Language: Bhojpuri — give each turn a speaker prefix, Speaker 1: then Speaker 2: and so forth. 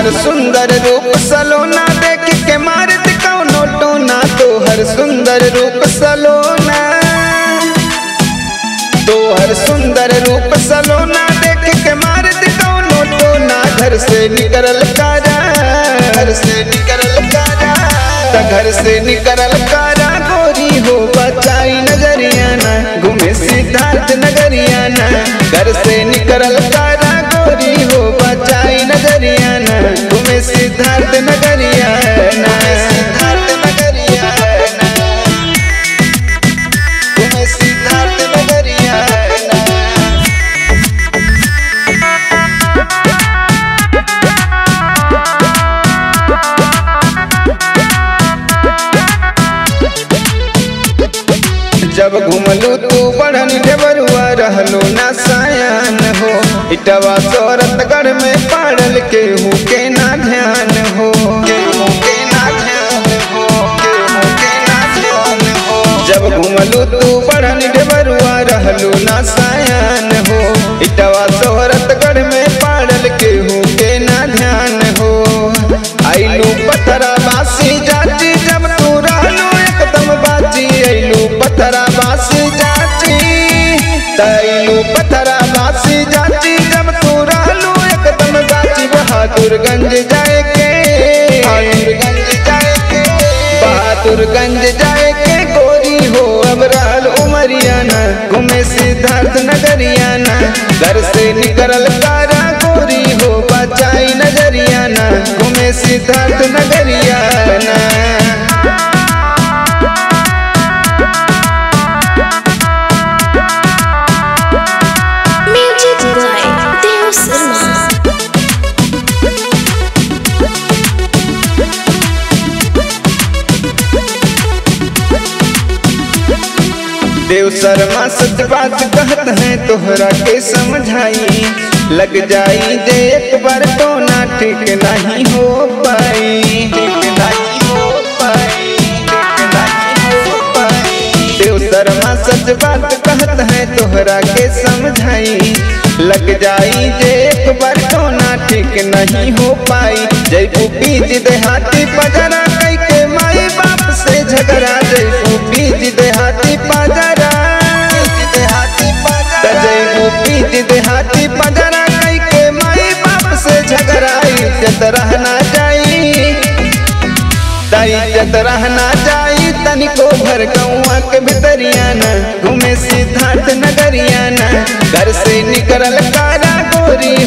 Speaker 1: तोहर सुंदर रूप सलोना देख के मारत कौनो टोना तोहर सुंदर रूप सलोना तोहर सुंदर रूप सलोना देख के मारत कौनो टोना घर से निकलल कारा घर से निकलल कारा त घर से निकलल कारा गोरी हो बचाई नजरिया ना घूमे सिद्धार्थ नगरिया ना घर से निकलल कारा गोरी हो बचाई नजरिया ना घूमे सिद्धार्थ नगरिया ना सिद्धार्थ नगरिया ना घूमे सिद्धार्थ नगरिया ना जब घुमलू तू बढ़न ढेबरुआ रहलो ना सायान हो इटवा सौरतगढ़ में पड़ल केहू के ना ध्यान हो केहू के ना ध्यान हो केहू के ना ध्यान हो जब घुमलू तू बढ़न ढेबरुआ रहलो ना सायान हो इटवा सौरतगढ़ में पड़ल केहू के ना ध्यान हो आइलू पथरा बासी जाती जब तू रहलू एकदम बाजी आइलू पथरा बासी जाती तैलू पथरा बासी जाती जब तू रहलू एकदम बाजी बहादुरगंज जाए के बहादुरगंज जाए के बहादुरगंज जाए के गोरी हो अब रहल उमरियाना घूमे सिद्धार्थ नगरियाना घर से निकलल कारा गोरी हो बचाई नजरियाना घूमे Siddharth नगरियाना
Speaker 2: Music by Deo Sharma.
Speaker 1: देव शर्मा सच बात कहत है तोहरा के समझाई लग जाई जे एक बार तो ना ठीक नहीं हो पाई ठीक नहीं हो पाई ठीक नहीं हो पाई देव शर्मा सच बात कहत है तोहरा के समझाई लग जाई जे एक बार तो ना ठीक नहीं हो पाई जयपू बीज देहाती पजरा कई के माई बाप से झगड़ा जयपू बीज देहाती पजरा जयपू बीज देहाती पजरा कई के माई बाप से झगड़ा इज्जत रहना जाई ताई इज्जत रहना जाई तनिको भर गौआ के भितरियाना घूमे सिद्धार्थ नगरियाना घर से निकलल कारा गोरी